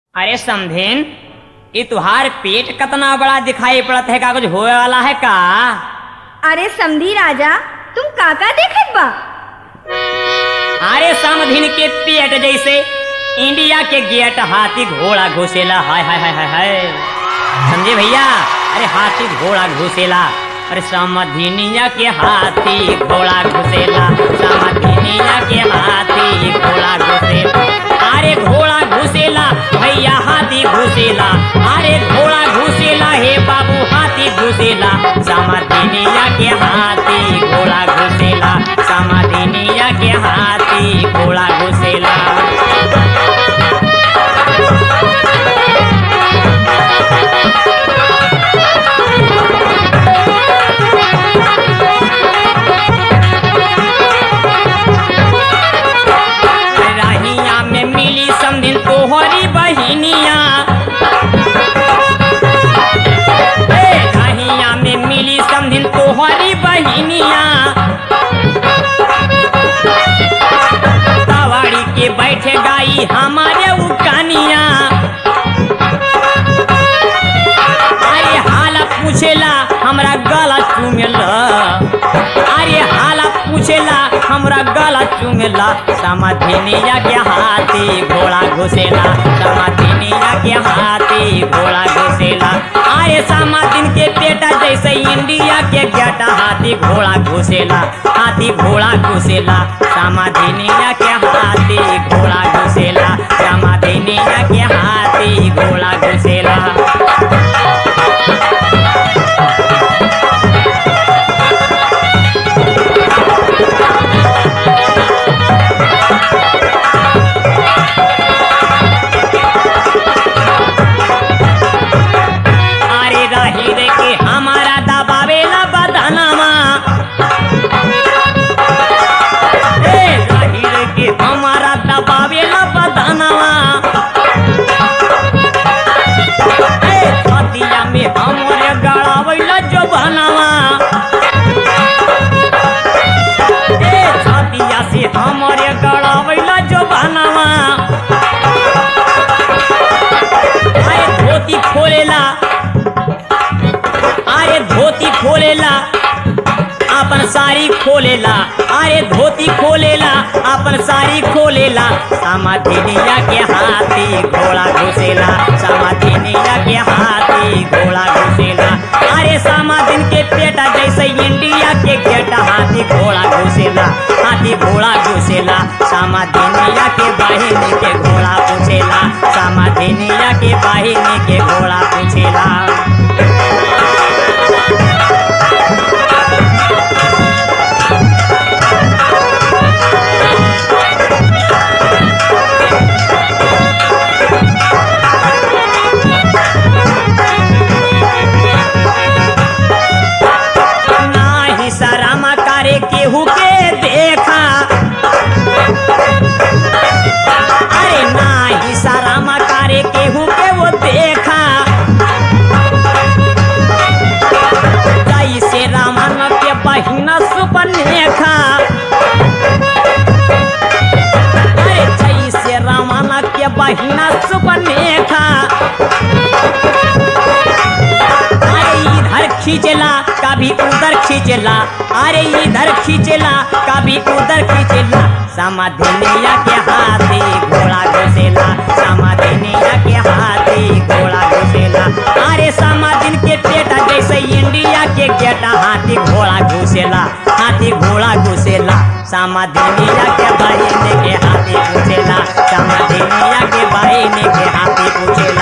अरे समधेन ये तुहार पेट कतना बड़ा दिखाई पड़त है का कुछ होए वाला है का अरे समधी राजा तुम काका देखत बा अरे समधीन के पेट जैसे इंडिया के गेट हाथी घोड़ा घुसेला हाय हाय हाय हाय हाय समझे भैया अरे हाथी घोड़ा घुसेला अरे समधिनिया के हाथी घोड़ा घुसेला समधिनिया के हाथी घोड़ा घुसेला अरे घोड़ा घुसेला भैया हाथी घुसेला अरे घोड़ा घुसेला हे बाबू हाथी घुसेला समधिनिया के हाथी घोड़ा घुसेला समधिनिया के हाथी घोड़ा घुसेला राहिया में मिली समधिन तोहरी बहिनिया ए, राहिया में मिली समधिन तोहरी बहिनिया तवाड़ी के बैठे गाई हमारे उकानिया अरे हाला पूछेला हमरा गला चूमेला अरे हाला पूछेला हमरा गला चूमेला समाधिनिया के हाथी घोड़ा घुसेला समाधिनिया के हाथी घोड़ा घुसेला अरे समाधिन के बेटा जैसे इंडिया के गेटा हाथी घोड़ा घुसेला हाथी घोड़ा घुसेला समाधिनिया के हाथी घोड़ा घुसेला समाधिनिया के हाथी घोड़ा घुसेला अरे रही रे के हमारा दबावेला बदनामा ए रही रे के हमारा दबावेला बदनामा ए छतिया में हमरे गड़ावेला जो बनावा ए छतिया से हमरे गड़ावेला जो बनावा अरे धोती खोलेला अरे धोती खोलेला अपन साड़ी खोलेला अरे धोती खोलेला अपन साड़ी खोलेला समाधिनिया के हाथी घोड़ा घुसेला समाधिनिया के हाथी घोड़ा घुसेला अरे समाधिन के पेटा जैसे इंडिया के गेटा हाथी घोड़ा घुसेला हाथी घोड़ा घुसेला समाधिनिया के बहिनी के घोड़ा पूछेला समाधिनिया के बहिनी के घोड़ा पूछेला नाही शरम करे केहू के देखा अरे नाही शरम करे केहू के वो देखा जैसे रामन के बहिना सुपनेखा अरे जैसे रामन के बहिना सुपनेखा अरे इधर खींचला कभी उधर खींचला अरे इधर खींचला कभी उधर खींचला समाधिनिया के हाथी घोड़ा घुसेला समाधिनिया के हाथी घोड़ा घुसेला अरे समाधिन के पेटा जैसे इंडिया के गेटा हाथी घोड़ा घुसेला हाथी घोड़ा घुसेला समाधिनिया के बहिनी के हाथी पूछेला समाधिनिया के बहिनी के हाथी पूछेला